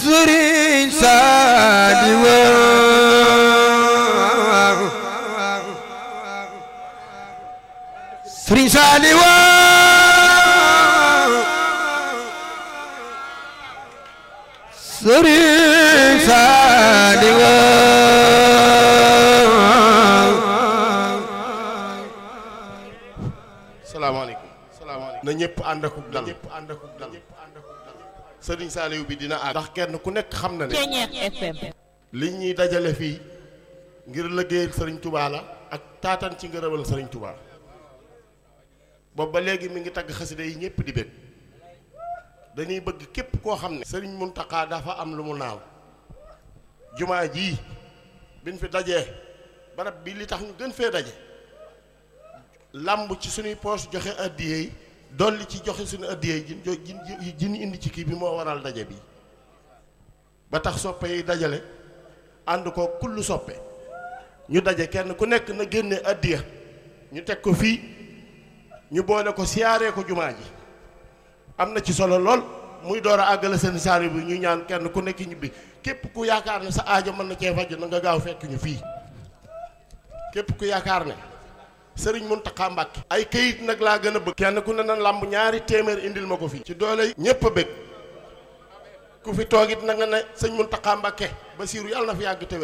sëriñ Saaliwu sëriñ Saaliwu sëriñ Saaliwu salaamaaleykum salaamaaleykum na ñëpp ànd akub dal ñëpp ànd akub dal sëriñ Saaliw bi dina àgg ndax kenn ku nekk xam na ne Ceeñeex FM li ñuy dajale fii ngir liggéeyal sëriñ Touba la ak taatan ci ngërëmal sëriñ Touba boobu ba léegi mi ngi tagg xasida yi ñëpp di bég dañuy bëgg képp koo xam ne sëriñ Muntaxa dafa am lu mu naaw jumaa jii biñ fi dajee barab bi li tax ñu gën fee daje làmb ci suñuy poos joxe addiye yi dolli ci joxe suñu addiye yi jin jin jin indi ci kii bi moo waral daje bi ba tax soppe yi dajale ànd ko kullu soppe ñu daje kenn ku nekk na génne addiya ñu teg ko fii ñu boole ko siyaaree ko jumaa ji am na ci solo lool muy door a àggale seen saari bi ñu ñaan kenn ku nekk ñibbi képp ku yaakaar ne sa aajo mën na cee faju na nga gaaw fekk ñu fii képp ku yaakaar ne sëriñ Muntaxa Mbàkke ay këyit nag laa gën a bëgg kenn ku ne na làmb ñaari téeméer indil ma ko fii ci doole ñépp a bëgg ku fi toogit na nga ne sëñ Muntaxa Mbàkke Basiiru yàlla na fi yàgg te wér